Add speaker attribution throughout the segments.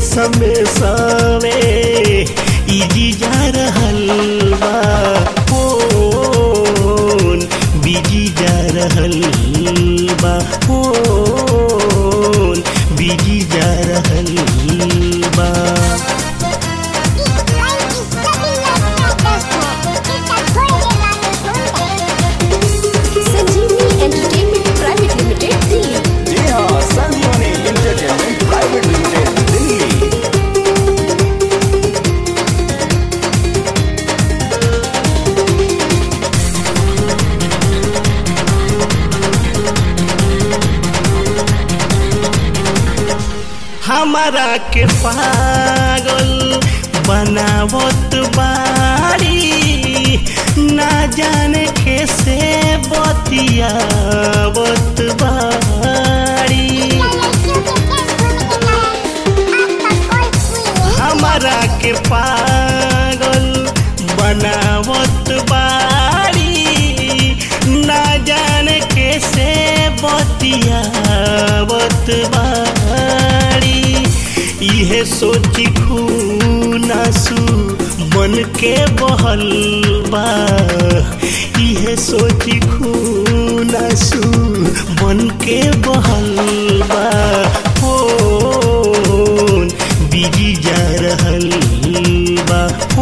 Speaker 1: समय सवे इजी जा रहल बा फोन बिजी जा रहल बा फोन बिजी जा रहल बा
Speaker 2: संजीवनी एंटरटेनमेंट प्राइवेट लिमिटेड दिल्ली
Speaker 3: जी हाँ संजीवनी इंटरटेनमेंट प्राइवेट लिमिटेड दिल्ली
Speaker 1: हमारा के पागल बनावत बाड़ी ना जाने कैसे बतियावत बाड़ी हमारा के पागल बनावत बाड़ी ना जाने कैसे बतियावत बाड़ी इहे सोची खूनासू मन के बहल बा इहे सोची खूनासू मन के बहल बा फोन बिजी जा रहल बा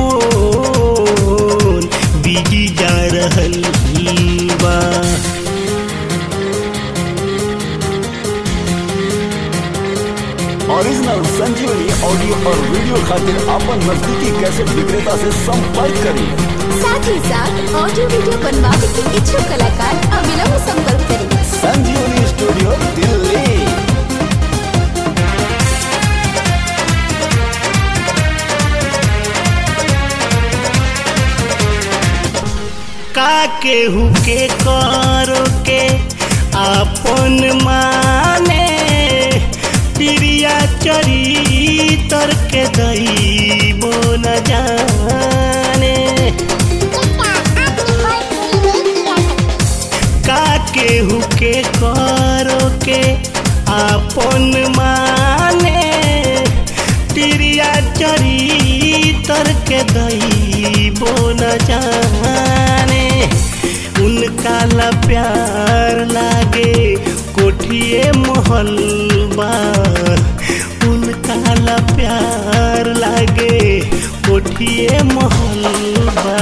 Speaker 1: फोन बिजी जा रहल बा
Speaker 3: ओरिजिनल संजीवनी ऑडियो और वीडियो खातिर अपन नजदीकी कैसेट विक्रेता से संपर्क करें
Speaker 2: साथ ही साथ ऑडियो वीडियो बनवाने के इच्छुक कलाकार अविलंब संपर्क करें
Speaker 3: संजीवनी स्टूडियो दिल्ली
Speaker 1: का केहू के करो के आपन माने प्रिया चरितर के दैबो न जाने का केहू के करो के आपन माने तिरिया चरितर के दैबो न जाने उनका ला प्यार लागे कोठिए महल बा उनका ला प्यार लागे कोठिए महल बा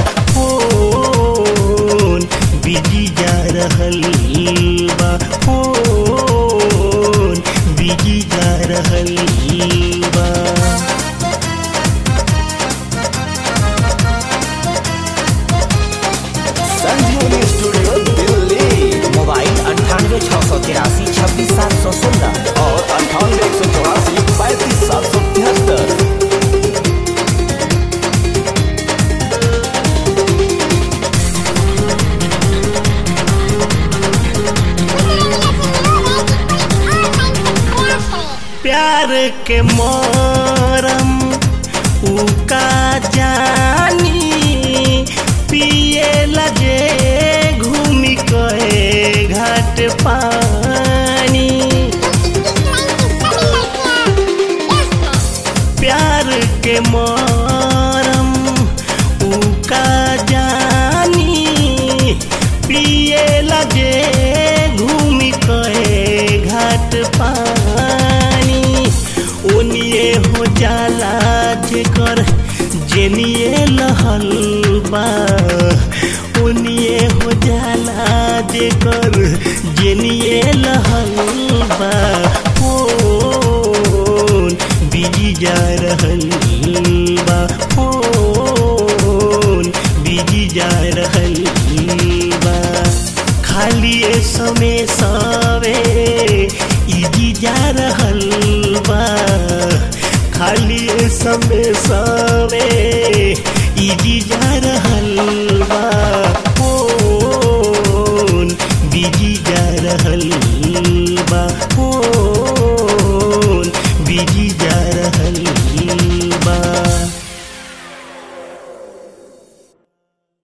Speaker 1: फोन बिजी जा रहल बा फोन बिजी जा रहल बा
Speaker 3: संजीवनी स्टूडियो दिल्ली
Speaker 4: मोबाइल अंठानवे छः सौ तिरासी छब्बीस सात सौ सोलह
Speaker 3: और अंठानवे एक सौ चौरासी पैंतीस सात सौ तिहत्तर
Speaker 1: प्यार के मोरम उका जानी पिए लगे घूमी कहे घाट पानी प्यार के मोरम उका जानी पिए लगे घूमी कहे घाट पानी ओनिए हो जाला जेकर जेनिए लहल बा ओनिए हो जाला जेकर जेनिए लहल बा फोन बिजी जा रहल बा फोन बिजी जा रहल बा खाली ए समय सवे इजी जा रहल बा खाली ए समय सवे इजी जा रहल बा फोन बिजी जा रहल